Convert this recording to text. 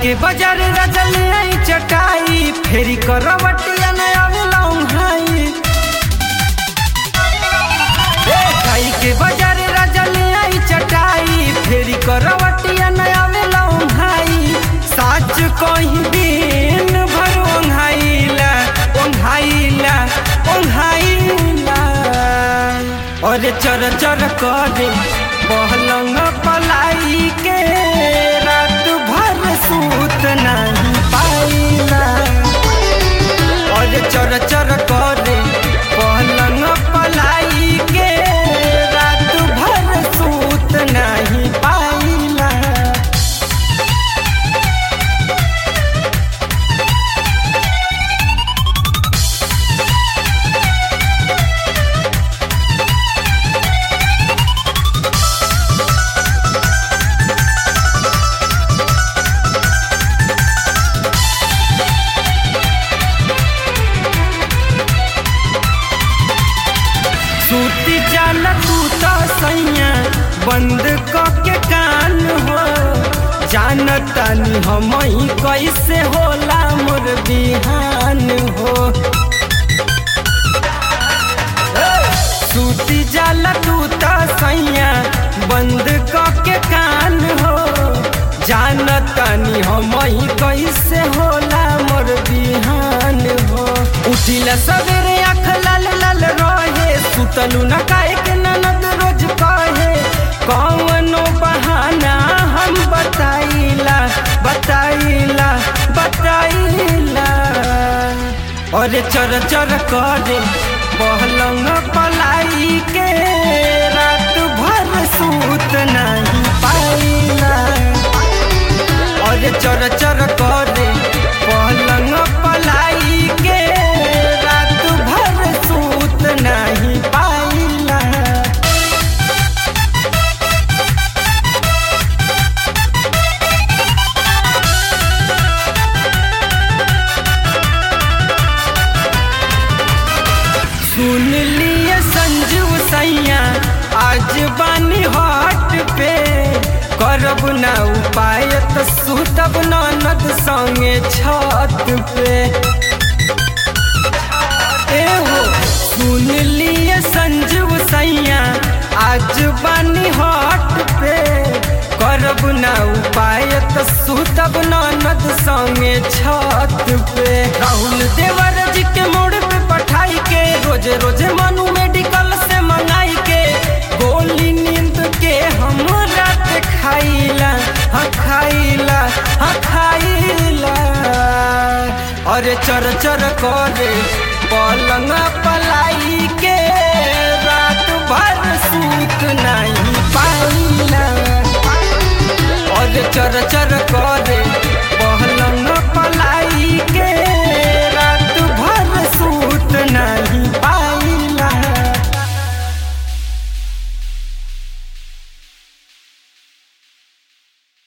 के बाजार रजल आई चटाई फेरी करवटिया न आवेला उन्हाई ए खाई के बाजार रजल आई चटाई फेरी करवटिया न आवेला उन्हाई साच कहीं दिन भर ओंघाइला ओंघाइला ओंघाइला और चर चर करे बहलंग पलाई के रात भर सूत नहीं पाइला और चर चर करे पलंग पलाई के रात भर सूत नहीं पाइला सूती जाला तू तो सैया बंद क के कान हो जानतानी हम कैसे होला मोर बिहान हो सूती जाला तू तो सैया बंद क के कान हो जानतानी हम कैसे होला मोर बिहान हो उठिला सवेरे आँख लाल लाल रहे सुतलू न काहे के ननद रोज कहे कौनो बहाना हम बताइला बताइला बताइला और चर चर करे बहलंग पलाई के रात भर सूत नहीं पाइला और चर चर करे पलंग पलाई के रात भर सूत नहीं पाइला सुन लिए संजू सैया आज बानी हट पे करब ना उपाय त सुतब ननद संगे छत पे ए हो सुन लिए संजू सैया आज बानी हट पे करब ना उपाय त सुतब ननद संगे छत पे राहुल देवर जी के मोड़ पे पठाई के रोज रोज मनु मेडिकल से मंगाई के गोली नींद के हम रात खाइला हाँ खाइला हाँ खाइला अरे चर चर करे पलंग पलाई के रात भर सूत नहीं पाइला और चर चर करे